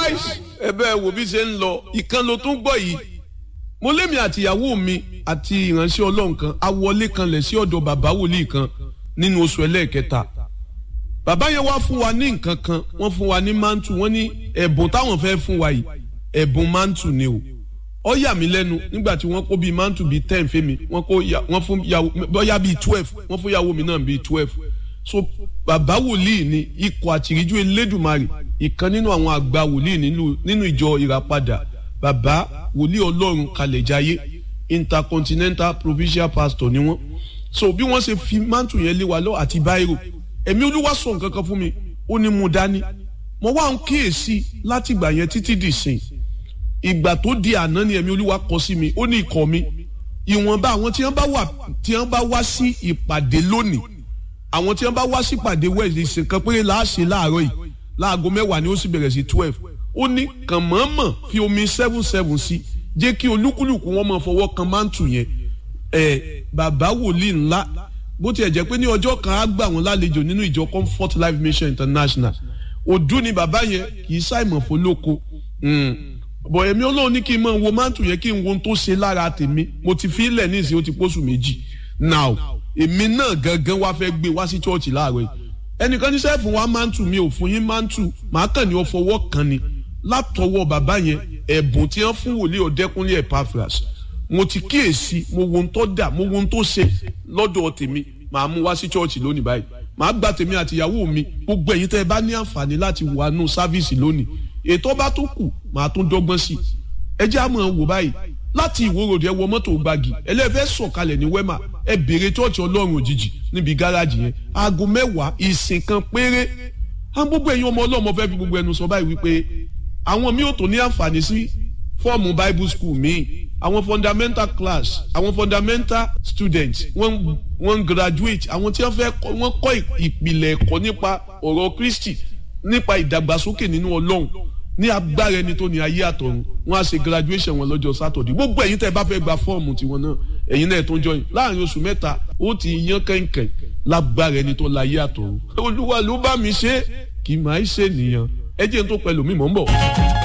nice ẹ bẹ́ẹ̀ wò bí ṣe ń lọ ìkan ló tún gbọ́ yìí mo lémi àtìyàwó mi àti ìránṣẹ́ ọlọ́run kan a wọlé kanlẹ̀ sí ọ̀dọ̀ bàbá wòlíì kan nínú oṣù ẹlẹ́ẹ̀kẹta bàbá yẹn wá fún wa ní nǹkan kan wọ́n fún wa ní mantu wọ́n ní ẹ̀bùn táwọn fẹ́ fún wa yìí ẹ̀bùn mantu ni o ó yà mí lẹ́nu nígbà tí wọ́n kó bíi mantu bíi ten fẹ́mi wọ́n kó wọ́n fún yàwó bóyá bíi twelve wọ́n fún yàwó mi náà bíi twelve so bàbá wòlíì ni ikọ̀ àtìríjú elédùmarè ìkan nínú àwọn àgbà wòlíì nínú ìjọ ìràpadà bàbá wòlíì ọlọ́run kalẹ̀jáyé intercontinental provincial pastor ni wọ́n so bí wọ́n ṣe fi mantu yẹn lé wa lọ àti báírò ẹ̀mí olúwa sọ nǹkan kan fún mi ó ní mú dání mo wá ń kíyèsí láti ìgbà yẹn títí dì sìn ìgbà tó di àná ni ẹ̀mí olúwa kọ sí mi ó ní ikọ̀ mi ìwọ̀nba àwọn tí wọ́n bá wà tí wọ́n bá wá sí ìpàdé lónìí àwọn tí wọ́n bá wá sí ìpàdé wẹ̀sì ìsìnkan péré láàṣẹ láàárọ̀ yìí láago mẹ́wàá ni ó sì bẹ̀rẹ̀ sí twelve ó ní kàn mọ̀ọ́mọ̀ fi omi seven seven sí jẹ́ kí olúkúlùkù wọn máa fọwọ́ kan mántù yẹn ẹ̀ bàbá wòlíì ńlá bó tiẹ̀ jẹ́ pé ní ọjọ́ kan á gbà wọ́n lálejò nínú ìjọ comfort life mission international òdú ni bàbá yẹn kì í ṣàìmọ̀ fọlọ́kọ bọ̀ ẹ̀mí ọlọ́run ní kí n máa wo mántù yẹn kí n wo ohun tó ṣe lára tèmi mo ti fi ilẹ̀ ní ìsìn ó ti pósù méjì now èmi náà gangan wá fẹ́ gbé wá sí chọ́ọ̀chì láàárọ̀ yìí ẹnìkan ní sẹ́ẹ̀fù wa mántù mi ò fún yín mántù màá kàn ní ọ fọwọ́ kan ni látọwọ́ bàbá yẹn ẹ̀bùn tí wọ́n fún wòlíì ọ̀dẹ́kúnlé epaphras mo ti kíyèsí mo wo ohun tó dà mo wo ohun tó ṣe lọ́dọ̀ tèmi màá mú wá sí chọ́ọ̀chì lónìí báyìí màá gba tèmi àti ìyàwó mi gbogbo ẹ̀yin tẹ́ ẹ bá ní àǹfààní láti wà nù sáfíìsì lónìí ètò bá tó kù màá tún dọ́gbọ́n sí i ẹ jẹ́ àmọ́ wò báyìí láti ìwòròdì ẹ wọ mọ́tò gbági ẹlẹ́fẹ́ sọ̀kalẹ̀ ní wẹ́mà ẹ béèrè chọ́ọ̀chì ọlọ́run òjijì níbi gáràjì yẹn aago mẹ́wàá ìsìn kan péré á gbogbo ẹ̀yin ọmọ ọlọ́mọ fẹ́ fi gbogbo ẹnu sọ báyìí wípé àwọn mi ò tó ní àǹfààní sí fọ́ọ̀mù bible school míì àwọn fundamental class àwọn fundamental students wọ́n wọ́n graduate àwọn tí wọ́n fẹ́ wọ́n kọ́ ìpìlẹ̀ ẹ̀kọ́ nípa ọ̀rọ̀ kristi nípa ìdàgbàsókè nínú ọlọ́run ní agbára ẹni tó ní ayé àtọ̀run wọ́n á ṣe graduation wọn lọ́jọ́ sátọ̀dẹ̀ gbogbo ẹ̀yin tẹ́ ẹ bá fẹ́ gba fọ́ọ̀mù tiwọn náà ẹ̀yin náà tó ń jọyìn láàrin oṣù mẹ́ta ó ti yan kẹ̀kẹ́ lágbára ẹni tó láyé àtọ̀run olúwa ló bá mi ṣe kì í máa ṣe nìyẹn ẹ jẹ́ n tó pẹ̀lú mi mọ̀ ń bọ̀.